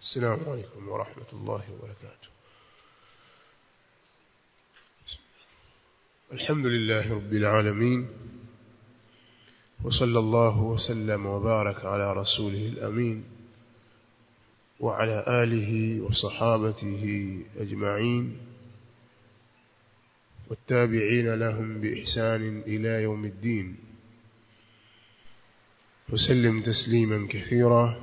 السلام عليكم ورحمة الله وبركاته الحمد لله رب العالمين وصلى الله وسلم وبارك على رسوله الأمين وعلى آله وصحابته أجمعين والتابعين لهم بإحسان إلى يوم الدين وسلم تسليما كثيرا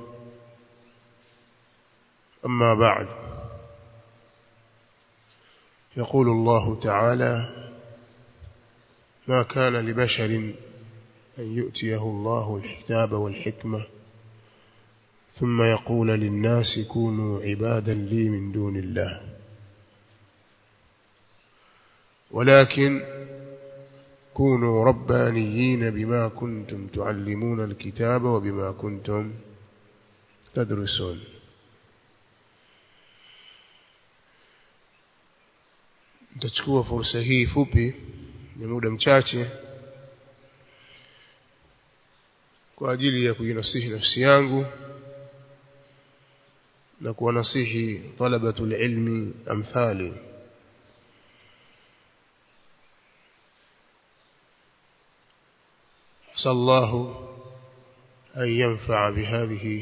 أما بعد يقول الله تعالى ما كان لبشر أن يؤتيه الله الكتاب والحكمة ثم يقول للناس كونوا عبادا لي من دون الله ولكن كونوا ربانيين بما كنتم تعلمون الكتاب وبما كنتم تدرسون nitachukua fursa hii fupi ni muda mchache kwa ajili ya kuinasihi nafsi yangu na kuwanasihi talabatul ilmi amthali عسى الله أن ينفع بهذه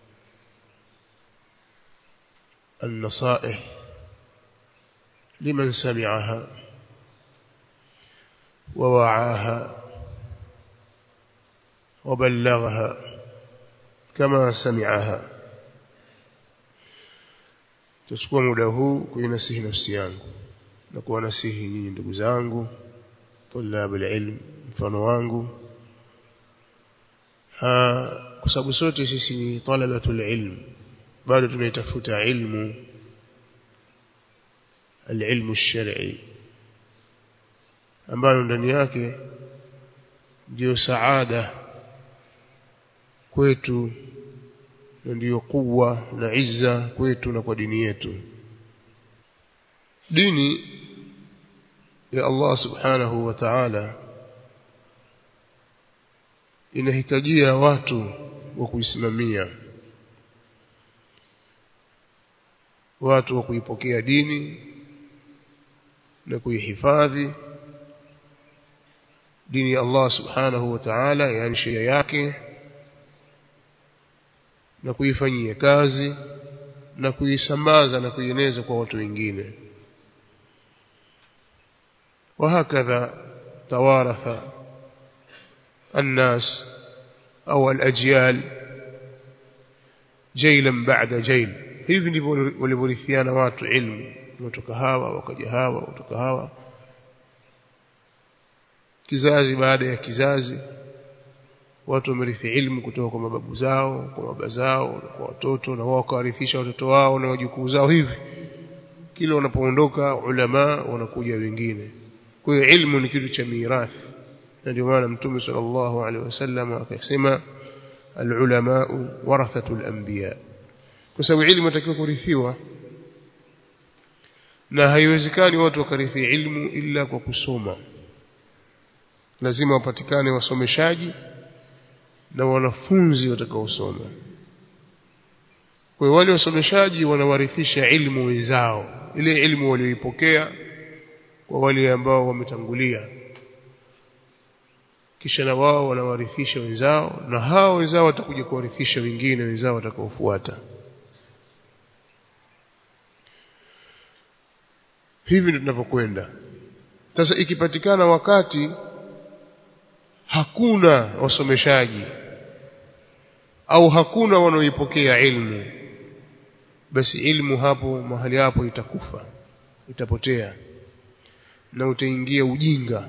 النصائح لمن سمعها ووعاها وبلغها كما سمعها تchukua muda huu kuinasihi nafsi yangu na kuwanasihi nyinyi ndugu zangu tulab alilm mfano wangu kwa sababu sote sisi ni talabatul ilm bado tunaitafuta ilmu العلم الشرعي ambalo ndani yake ndio saada kwetu na ndio kuwa na izza kwetu na kwa dini yetu dini ya Allah subhanahu wa ta'ala inahitajia watu wa kuisimamia watu wa kuipokea dini na kuihifadhi dini ya Allah subhanahu wa ta'ala yani sheria yake na kuifanyia kazi na kuisambaza na kuieneza kwa watu wengine وهكذا توارث الناس أو الأجيال جيلا بعد جيل hivi ndivyo walivyorithiana watu ilmu kutoka hawa wakaja hawa kutoka hawa kizazi baada ya kizazi watu wamerithi ilmu kutoka kwa mababu zao kwa baba zao kwa watoto na wao wakawarithisha watoto wao na wajukuu zao hivi kila wanapoondoka ulama wanakuja wengine kwa hiyo ilmu ni kitu cha mirathi na ndio maana mtume sallallahu alaihi wasallam akasema alulama warathatul anbiya kwa sababu ilmu inatakiwa kurithiwa na haiwezekani watu wakarithi ilmu ila kwa kusoma lazima wapatikane wasomeshaji na wanafunzi watakaosoma kwa hiyo wale wasomeshaji wanawarithisha ilmu wenzao ile ilmu walioipokea kwa wale ambao wametangulia kisha na wao wanawarithisha wenzao na hao wenzao watakuja kuwarithisha wengine wenzao watakaofuata hivi ndio tunavyokwenda sasa ikipatikana wakati hakuna wasomeshaji au hakuna wanaoipokea ilmu basi ilmu hapo mahali hapo itakufa itapotea na utaingia ujinga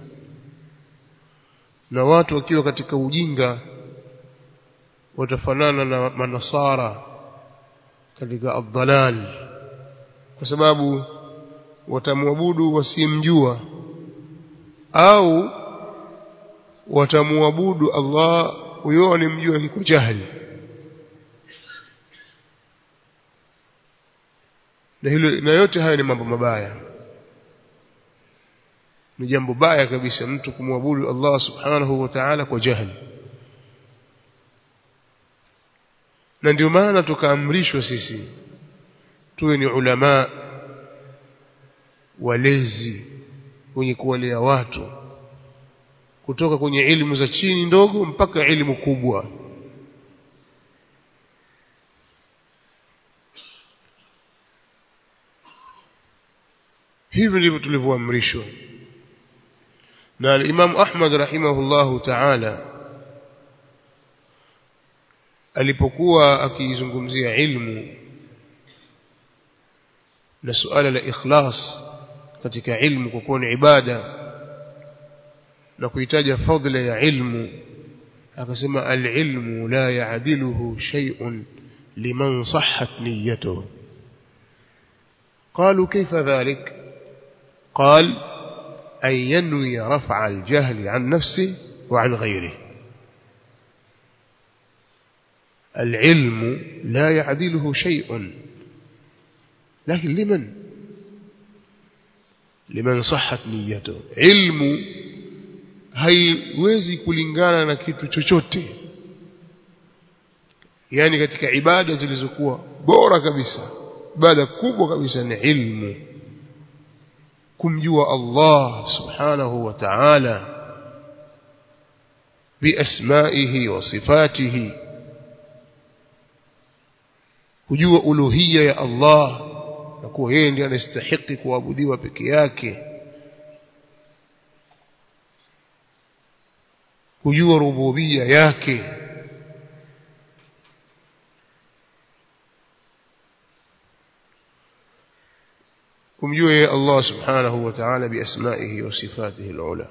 na watu wakiwa katika ujinga watafanana na manasara katika adhalal kwa sababu watamwabudu wasimjua au watamwabudu Allah huyo anemjua kiko jahili na hilo na yote haya ni mambo mabaya ni jambo baya kabisa mtu kumwabudu Allah subhanahu wa ta'ala kwa jahili na ndio maana tukaamrishwa sisi tuwe ni ulama walezi wenye kuwalea watu kutoka kwenye elimu za chini ndogo mpaka elimu kubwa hivi ndivyo tulivyoamrishwa na al-Imam Ahmad rahimahullahu ta'ala alipokuwa akizungumzia ilmu na suala la ikhlas katika ilmu kwa kuwa ni ibada na kuitaja fadhila ya ilmu akasema al-ilmu la ya'diluhu shay'un liman sahhat niyyatuhu قالوا كيف ذلك قال أن ينوي رفع الجهل عن نفسه وعن غيره العلم لا يعدله شيء لكن لمن لمن صحت نيته علم haiwezi kulingana na kitu chochote yani katika ibada zilizokuwa bora kabisa ibada kubwa kabisa ni ilmu kumjua Allah subhanahu wa ta'ala biasmaihi wa sifatihi kujua uluhiyya ya Allah na kuwa yeye ndiye anastahili kuabudiwa peke yake kujua rububiyya yake kumjua yeye Allah subhanahu wa ta'ala biasmaihi wa sifatihi alula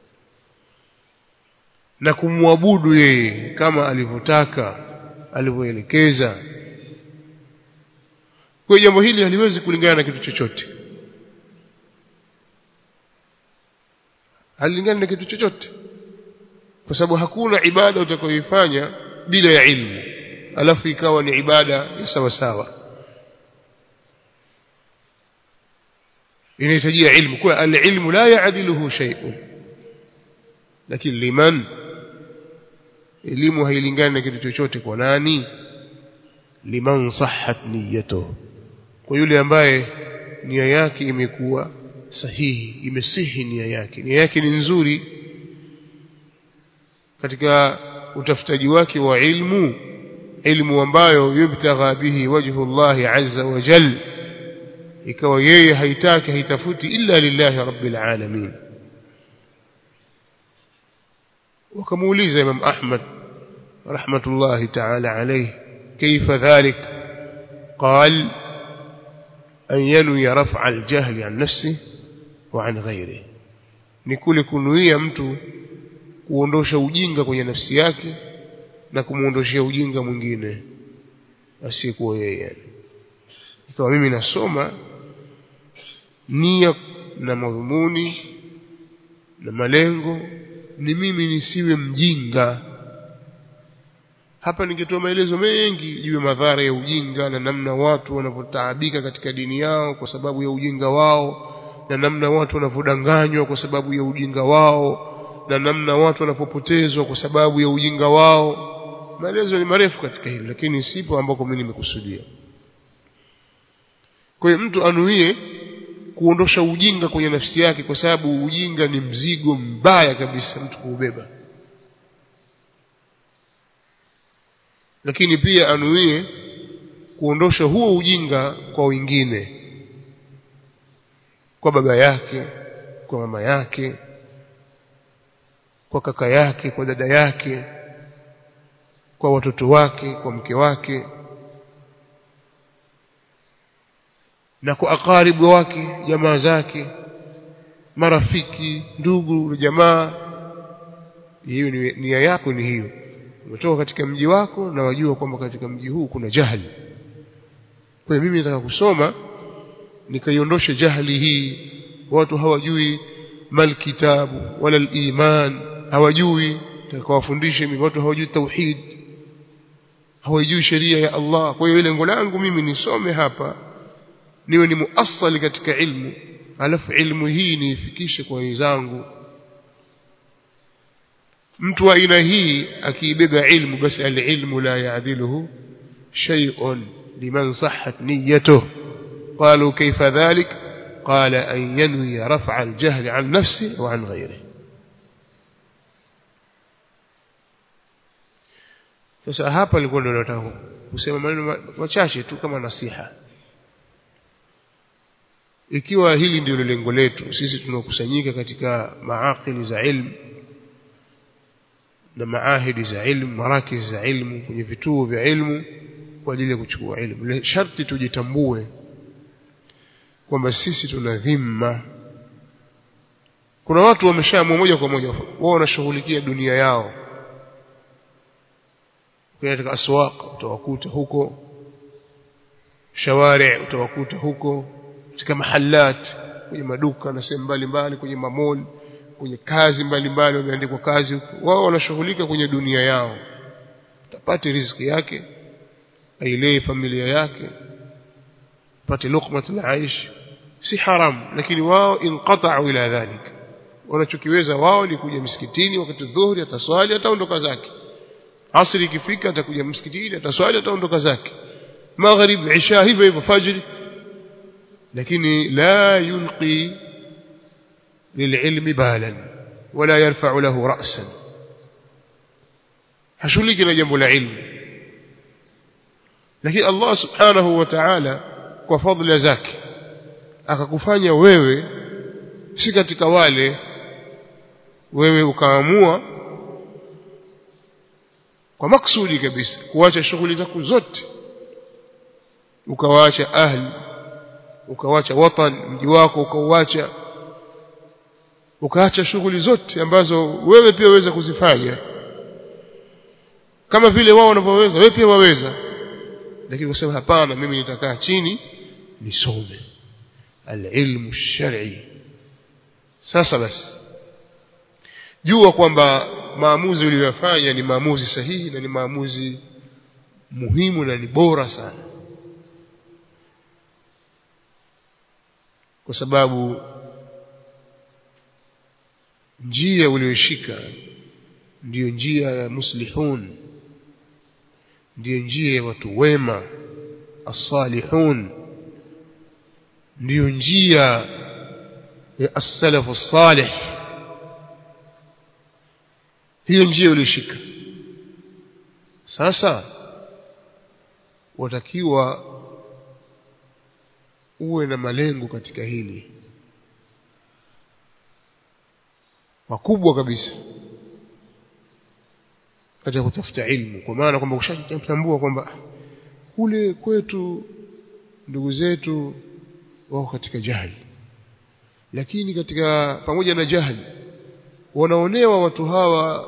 na kumwabudu yeye kama alivyotaka alivyoelekeza kwa jambo hili haliwezi kulingana na kitu chochote halilingani na kitu chochote kwa sababu hakuna ibada utakayoifanya bila ya ilmu alafu ikawa ni ibada ya sawa sawa inahitajia ilmu kwa alilmu la yaadiluhu shay'un lakini liman elimu hailingani na kitu chochote kwa nani liman sahhat niyyatuhu kwa yule ambaye nia yake imekuwa sahihi imesihi nia yake nia yake ni nzuri katika utafutaji wake wa ilmu ilmu ambayo yubtagha bihi wajhu Allah azza wa jalla ikawa yeye haitaki haitafuti illa lillahi rabbil alamin wakamuuliza Imam Ahmad rahmatullahi ta'ala alayhi كيف ذلك قال أن ينوي رفع الجهل عن نفسه وعن غيره ni kule kunuia mtu kuondosha ujinga kwenye nafsi yake na kumuondoshia ujinga mwingine asiyekuwa yeye ikawa mimi nasoma nia na madhumuni na malengo ni mimi nisiwe mjinga hapa ningetoa maelezo mengi juu ya madhara ya ujinga na namna watu wanavyotaabika katika dini yao kwa sababu ya ujinga wao na namna watu wanavyodanganywa kwa sababu ya ujinga wao na namna watu wanapopotezwa kwa sababu ya ujinga wao maelezo ni marefu katika hili lakini sipo ambako mimi nimekusudia kwa hiyo mtu anuie kuondosha ujinga kwenye nafsi yake kwa sababu ujinga ni mzigo mbaya kabisa mtu kuubeba lakini pia anuie kuondosha huo ujinga kwa wengine kwa baba yake kwa mama yake kwa kaka yake kwa dada yake kwa watoto wake kwa mke wake na kwa akaribu wake jamaa zake marafiki ndugu na jamaa hiyo ni nia yako ni hiyo umetoka katika mji wako na wajua kwamba katika mji huu kuna jahili kwa mimi nataka kusoma nikaiondoshe jahili hii watu hawajui mal kitabu wala iman hawajui takawafundishe mimi watu hawajui tauhid hawajui sheria ya Allah kwa hiyo lengo langu mimi nisome hapa niwe ni muasali katika ilmu alafu ilmu hii niifikishe kwa wenzangu mtu wa aina hii akiibeba ilmu basi alilmu la yaadiluhu shay'un liman sahhat niyyatuh قالوا كيف ذلك قال أن ينوي رفع الجهل عن نفسه وعن غيره sasa hapa nilikuwa ndio nataka kusema maneno machache tu kama nasiha ikiwa hili ndio lengo letu sisi tunaokusanyika katika maakili za ilmu na maahidi za ilmu marakiz za ilmu kwenye vituo vya ilmu kwa ajili ya kuchukua ilmu sharti tujitambue kwamba sisi tuna dhima kuna watu wameshaamua moja kwa moja wao wanashughulikia dunia yao katika aswaq utawakuta huko shawari utawakuta huko katika mahalat kwenye maduka na sehemu mbalimbali kwenye mamoli kwenye kazi mbalimbali wameandikwa kazi huko wao wanashughulika kwenye dunia yao tapate riziki yake ailee familia yake pate luqmatul aish si haram lakini wao inqata'u ila dhalik wanachokiweza wao ni kuja msikitini wakati dhuhuri ataswali ataondoka zake asri ikifika atakuja msikitini ataswali ataondoka zake maghrib isha hivyo hivyo fajr lakini la yulqi للعلم بالا ولا يرفع له رأسا hashughuliki na jambo la ilmu lakini Allah subhanahu wa ta'ala kwa fadhila zake akakufanya wewe si katika wale wewe ukaamua kwa maksudi kabisa kuacha shughuli zako zote ukawaacha ahli ukawaacha watan mji wako ukauacha ukaacha shughuli zote ambazo wewe pia waweza kuzifanya kama vile wao wanavyoweza wewe pia waweza lakini kusema hapana mimi nitakaa chini nisome alilmu shar'i sasa basi jua kwamba maamuzi uliyofanya ni maamuzi sahihi na ni maamuzi muhimu na ni bora sana kwa sababu njia uliyoshika ndiyo njia ya muslihun ndiyo njia ya watu wema as-salihun ndiyo njia ya as-salafu salih hiyo njia ulishika sasa watakiwa uwe na malengo katika hili makubwa kabisa katika kutafuta ilmu kwa maana kwamba ushatambua kwamba kule kwetu ndugu zetu wako katika jahili lakini katika pamoja na jahili wanaonewa watu hawa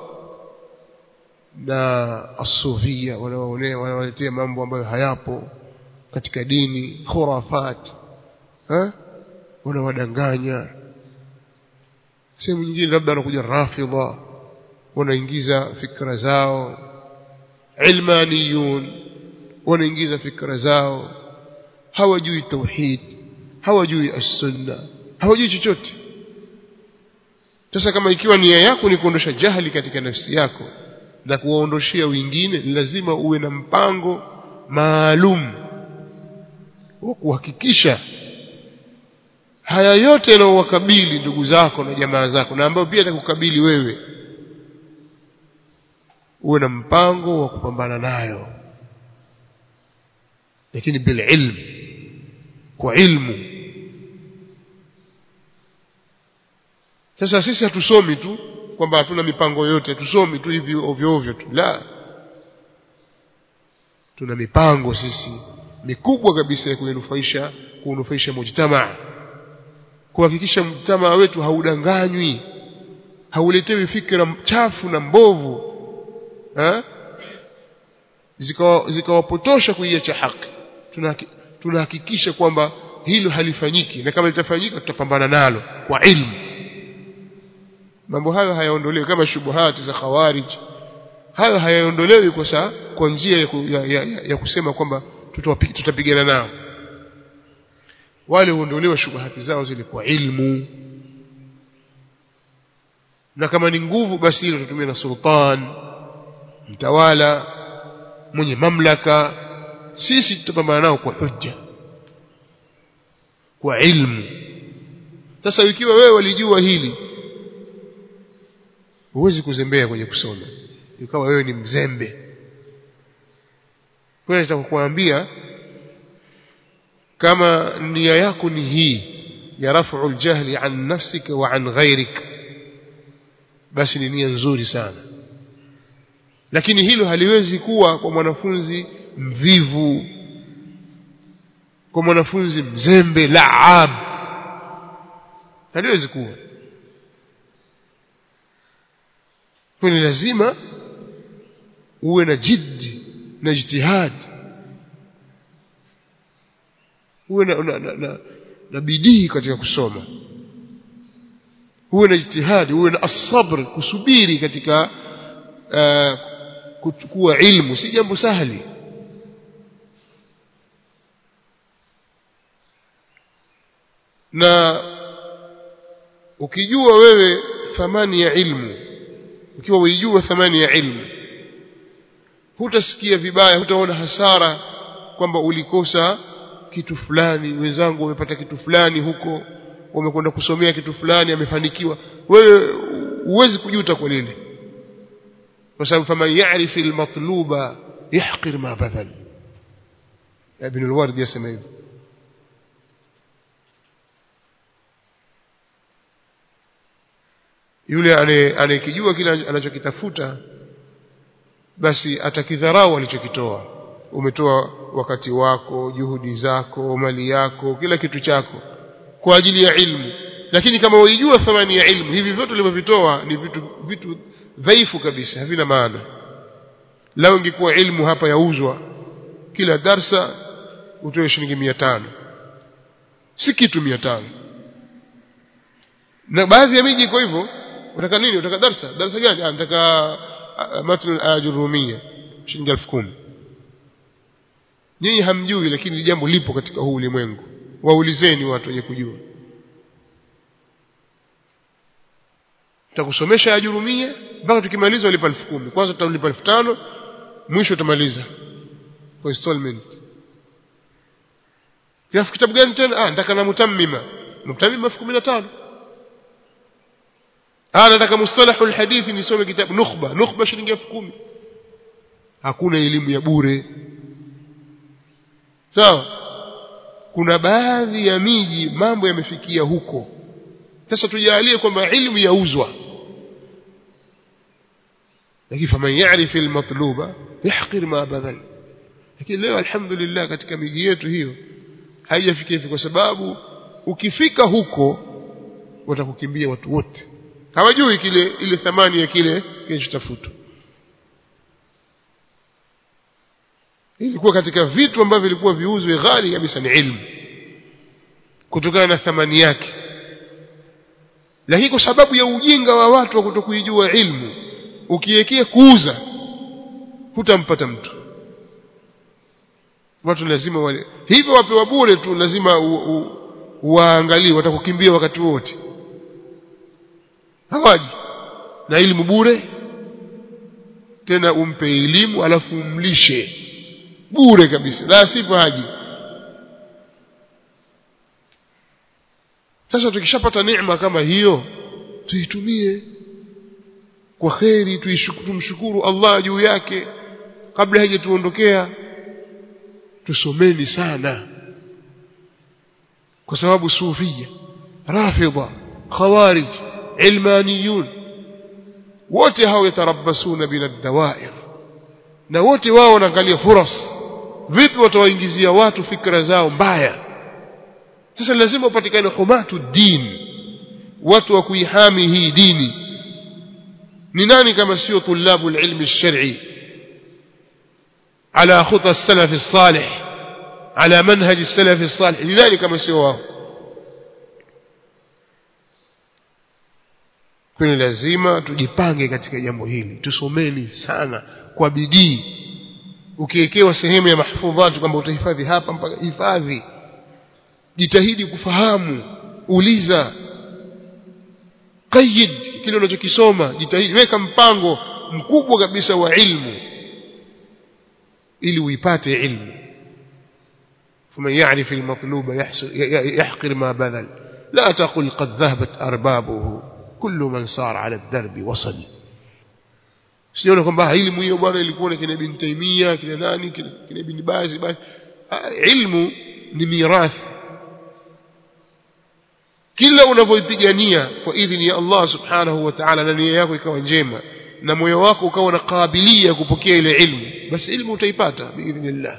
na asufia wanaonewa wanawaletea mambo ambayo hayapo katika dini khurafat ha wanawadanganya sehemu nyingine labda wanakuja rafidha wanaingiza fikra zao ilmaniyun wanaingiza fikra zao hawajui tauhid hawajui as-sunna hawajui chochote sasa kama ikiwa nia yako ni kuondosha jahili katika nafsi yako na kuwaondoshia wengine lazima uwe na mpango maalum wa kuhakikisha haya yote yanayowakabili ndugu zako na jamaa zako na ambayo pia atakukabili wewe uwe na mpango wa kupambana nayo lakini bil ilm kwa ilmu sasa sisi hatusomi tu kwamba hatuna mipango yote hatusomi tu hivi ovyo ovyo tu la tuna mipango sisi mikubwa kabisa ya kunufaisha kunufaisha mujtamaa kuhakikisha mjtamaa wetu haudanganywi hauletewi fikra chafu na mbovu eh zikawapotosha kuiacha haki tunahakikisha kwamba hilo halifanyiki na kama litafanyika tutapambana nalo kwa ilmu mambo hayo hayaondolewi kama shubuhati za khawarij hayo hayaondolewi kwa saa kwa njia ya, ya, ya, ya, ya kusema kwamba tutapigana nao wale huondolewa shubuhati zao zile kwa ilmu na kama ni nguvu basi hilo tutumia na sultan mtawala mwenye mamlaka sisi tutapambana nao kwa hujja kwa ilmu sasa ikiwa wewe walijua hili huwezi kuzembea kwenye kusoma ikawa wewe ni mzembe kwa hiyo nitakuambia kama nia yako ni hii ya rafu aljahli an nafsika wa an ghairik basi ni nia nzuri sana lakini hilo haliwezi kuwa kwa mwanafunzi mvivu kwa mwanafunzi mzembe laab haliwezi kuwa kwa ni lazima uwe na jiddi na ijtihad uwe na, na, na, na, na bidii katika kusoma uwe na ijtihadi uwe na asabr kusubiri katika uh, kuchukua ilmu si jambo sahali na ukijua wewe thamani ya ilmu ukiwa uijua thamani ya ilmu hutasikia vibaya hutaona hasara kwamba ulikosa kitu fulani wenzangu wamepata kitu fulani huko wamekwenda kusomea kitu fulani amefanikiwa wewe huwezi kujuta kwa lile kwa sababu faman ya'rif almatluba yahqir ma badal ibn alwardi yasema hivyo yule anayekijua kile anachokitafuta basi atakidharau alichokitoa umetoa wakati wako juhudi zako mali yako kila kitu chako kwa ajili ya ilmu lakini kama waijua thamani ya ilmu hivi vyote ulivyovitoa ni vitu vitu dhaifu kabisa havina maana lao ingekuwa ilmu hapa yauzwa kila darsa utoe shilingi mia tano si kitu mia tano na baadhi ya miji iko hivyo unataka nini unataka darsa darsa gani ah nataka matn al-ajurumia shilingi 10000 nyinyi hamjui lakini jambo lipo katika huu ulimwengu waulizeni watu wenye kujua tutakusomesha ajurumia mpaka tukimaliza ulipa 10000 kwanza tutalipa 5000 mwisho utamaliza kwa installment kiafu kitabu gani tena ah nataka na mutammima mutammima 15000 ah nataka mustalahul hadithi nisome kitabu nukhba nukhba shilingi 10000 hakuna elimu ya bure sawa kuna baadhi ya miji mambo yamefikia huko sasa tujalie kwamba ilmu yauzwa lakini faman ya'rif almatluba yahqir ma badal lakini leo alhamdulillah katika miji yetu hiyo haijafikia hivi kwa sababu ukifika huko watakukimbia watu wote hawajui kile ile thamani ya kile kinachotafutwa ilikuwa katika vitu ambavyo vilikuwa viuzwe ghali kabisa ni ilmu kutokana na thamani yake lakini kwa sababu ya ujinga wa watu wa kutokuijua ilmu ukiwekea kuuza hutampata mtu watu lazima wale hivyo wapewa bure tu lazima waangalie watakukimbia wakati wote hawaji na elimu bure tena umpe elimu alafu umlishe bure kabisa la sivyo haji sasa tukishapata neema kama hiyo tuitumie kwa kheri tumshukuru Allah juu yake kabla haijatuondokea tusomeni sana kwa sababu sufia rafidha khawarij ilmaniyun wote hao yatarabasuna bila dawair na wote wao wanaangalia furas vipi watawaingizia watu fikra zao mbaya sasa lazima upatikane humatu din watu wa kuihami hii dini ni nani kama sio tulabu alilmi alshar'i على خطى السلف الصالح على منهج السلف الصالح لذلك كما سواه kwani lazima tujipange katika jambo hili tusomeni sana kwa bidii ukiwekewa sehemu ya mahfudhati kwamba utahifadhi hapa mpaka hifadhi jitahidi kufahamu uliza qayyid kile unachokisoma jitahidi weka mpango mkubwa kabisa wa ilmu ili uipate ilmu فمن يعرف المطلوب يحقر ما بذل لا تقل قد ذهبت أربابه كل من صار على الدرب وصل siona kwamba ilmu hiyo bwana ilikuwa na kina ibn Taimia kina nani kina ibn Baz basi ilmu ni mirathi kila unavyoipigania kwa idhini ya Allah subhanahu wa ta'ala na nia yako ikawa njema na moyo wako ukawa na kabilia kupokea ile ilmu basi ilmu utaipata biidhnillah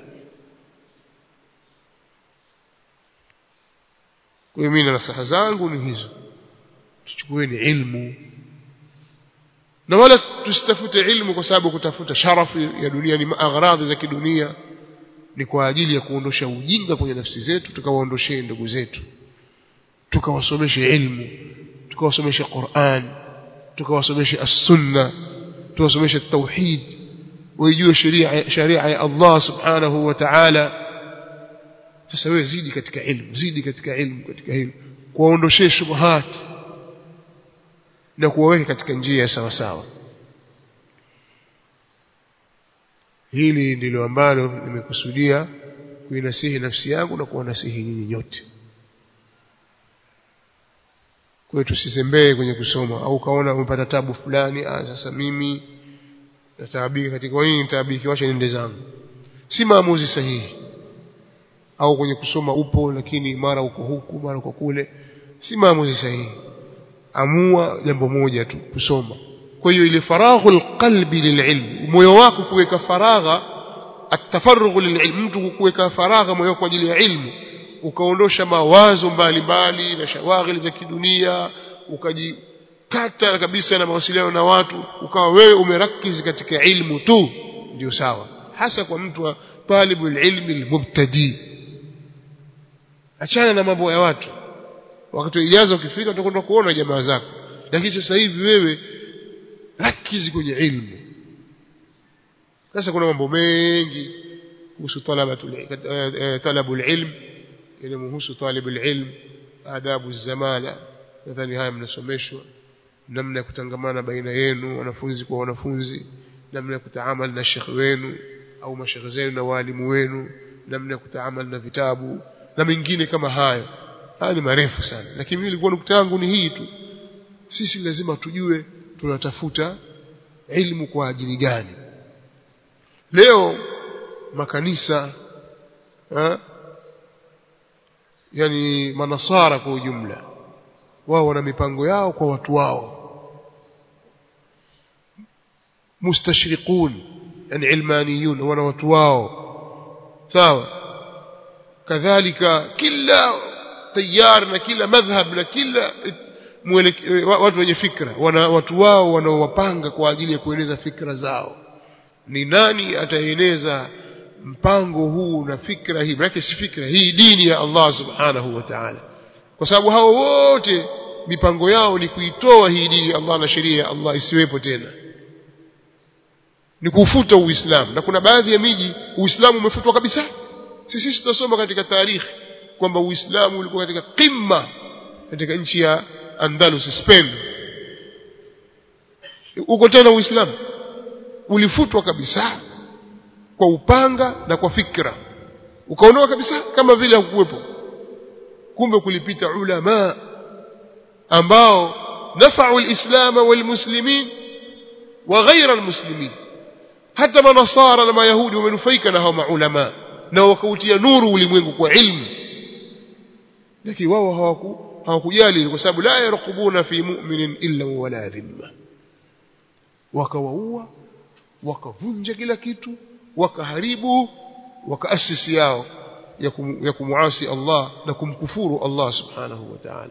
kwa hiyo mimi nasaha zangu ni hizo tuchukueni ilmu na wala tusitafute ilmu kwa sababu kutafuta sharafu ya dunia ni agharadhi za kidunia ni kwa ajili ya kuondosha ujinga kwenye nafsi zetu tukawaondoshee ndugu zetu tukawasomeshe ilmu tukawasomeshe Qur'an tukawasomeshe as-sunna tuwasomeshe tauhid waijue sheria sharia ya Allah subhanahu wa ta'ala sasa wewe zidi katika ilmu zidi katika ilmu katika hilo kuwaondoshee shubuhat na kuwaweka katika njia ya sawa sawa hili ndilo ambalo nimekusudia kuinasihi nafsi yangu na kuwanasihi nyinyi nyote kwa hiyo tusizembee kwenye kusoma au kaona umepata tabu fulani ah sasa mimi nataabika katika kwa nini nitaabiki wacha niende zangu si maamuzi sahihi au kwenye kusoma upo lakini mara uko huku mara uko kule si maamuzi sahihi amua jambo moja tu kusoma kwa hiyo ile faraghu alqalbi lililm moyo wako kuweka faragha atafarughu lililm mtu kuweka faragha moyo kwa ajili ya ilmu ukaondosha mawazo mbalimbali na shawaghili za kidunia ukajikata kabisa na mawasiliano na watu ukawa wewe umerakizi katika ilmu tu ndio sawa hasa kwa mtu wa talibul ilmi almubtadi achana na mambo ya watu wakati ijaza ukifika utakwenda kuona jamaa zako lakini sasa hivi wewe rakizi kwenye ilmu sasa kuna mambo mengi kuhusu talabatul talabul ilm inamhusu talibul ilm adabu zamana nadhani haya mnasomeshwa namna ya kutangamana baina yenu wanafunzi kwa wanafunzi namna ya kutaamali na shekhi wenu au mashekhe zenu na walimu wenu namna ya kutaamali na vitabu na mengine kama hayo haya ni marefu sana lakini mimi nilikuwa nukta yangu ni hii tu sisi lazima tujue tunatafuta ilmu kwa ajili gani leo makanisa ha? yani manasara kwa ujumla wao wana mipango yao kwa watu wao mustashriqun yani ilmaniyun wana watu wao sawa kadhalika kila tayar na kila madhhab na kila watu wenye fikra wana watu wao wanaowapanga kwa ajili ya kueneza fikra zao ni nani ataeneza mpango huu na fikra hii maana si fikra hii dini ya Allah subhanahu wa ta'ala kwa sababu hao wote mipango yao ni kuitoa hii dini ya Allah na sheria ya Allah isiwepo tena ni kufuta uislamu na kuna baadhi ya miji uislamu umefutwa kabisa sisi sisi tunasoma katika tarikhi kwamba uislamu ulikuwa katika qimma katika nchi ya Andalus Spain uko tena uislamu ulifutwa kabisa kwa upanga na kwa fikra ukaondoka kabisa kama vile hakukuwepo kumbe kulipita ulama ambao nafa'u al-islam wal-muslimin wa ghayra al-muslimin hata manasara na mayahudi wamenufaika na hao maulama na wakautia nuru ulimwengu kwa ilmu lakini wao hawaku hawakujali kwa sababu la yarqubuna fi mu'minin illa wala dhimma wakawaua wakavunja kila kitu wakaharibu wakaasisi yao ya, kum, ya kumuasi Allah na kumkufuru Allah subhanahu wa ta'ala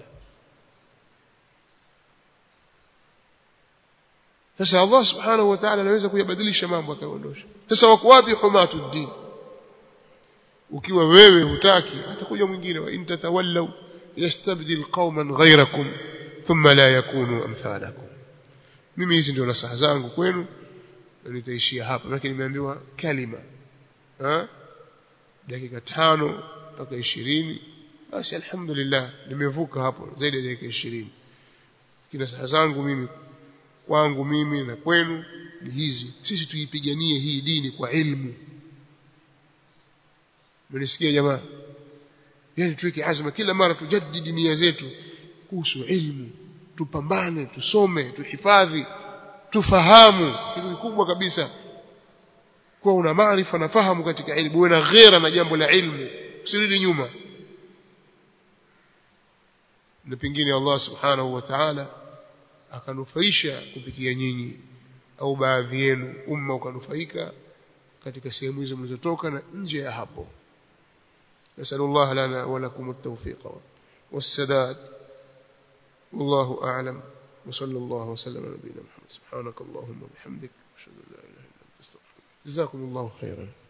sasa Allah subhanahu wa ta'ala anaweza kuyabadilisha mambo akaondosha sasa wako wapi humatu din ukiwa wewe hutaki atakuja mwingine wa intatawallaw yastabdil qauman ghayrakum thumma la yakunu amthalakum mimi hizi ndio nasaha zangu kwenu na nitaishia hapa lakini nimeambiwa kalima ha dakika tano mpaka ishirini basi alhamdulillah nimevuka hapo zaidi ya dakika ishirini kina saha zangu mimi kwangu mimi na kwenu ni hizi sisi tuipiganie hii dini kwa ilmu mnisikia jamaa yani tuweke azma kila mara tujadidi nia zetu kuhusu ilmu tupambane tusome tuhifadhi tufahamu kitu kikubwa kabisa kuwa una maarifa na fahamu katika ilmu uwe na ghera na jambo la ilmu usirudi nyuma na pengine Allah subhanahu wa ta'ala akanufaisha kupitia nyinyi au baadhi yenu umma ukanufaika katika sehemu hizo mlizotoka na nje ya hapo نسأل الله لنا ولكم التوفيق والسداد والله أعلم وصلى الله وسلم على نبينا محمد سبحانك اللهم وبحمدك أشهد أن لا إله إلا أنت أستغفرك جزاكم الله خيرا